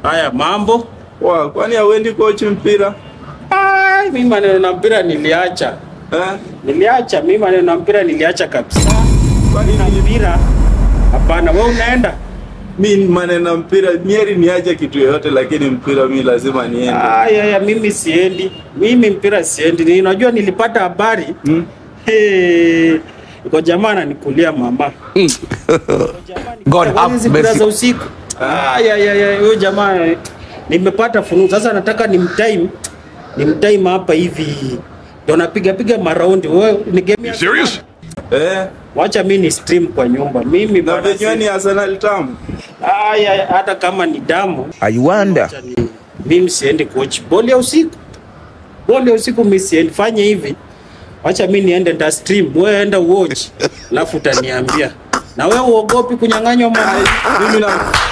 Haya mambo. Wa, kwani hauendi coach mpira? Ai, mimi maneno na mpira niliacha. Eh? Niliacha mimi maneno na mpira niliacha kabisa. Kwani Na mpira hapana, wewe unaenda? mi maneno ya mpira mieri niache kitu yoyote lakini mpira mi lazima niende. Aya, ya mimi siendi. Mimi mpira siendi. Ni- Unajua nilipata habari Hmm? Hey, iko jamaa ananikulia mama. God have Hizi mpira mercy. za usiku. Aya, ya, ya, huyo jamaa eh, nimepata fununu. Sasa nataka nimtime nimtime hapa hivi. Ndio napiga piga maraundi. Wewe ni game ya serious? Eh? Wacha mimi ni stream kwa nyumba. Mimi Na bwana venyewe ni si- Arsenal tamu. Aya, hata kama ni damu I wonder. wacha ni- mimi siendi coach boli ya usiku. Boli ya usiku mimi siendi. Fanye hivi. Wacha mimi niende nda stream, wewe enda watch. Alafu utaniambia. Na wewe uogopi kunyang'anywa mama. Mimi na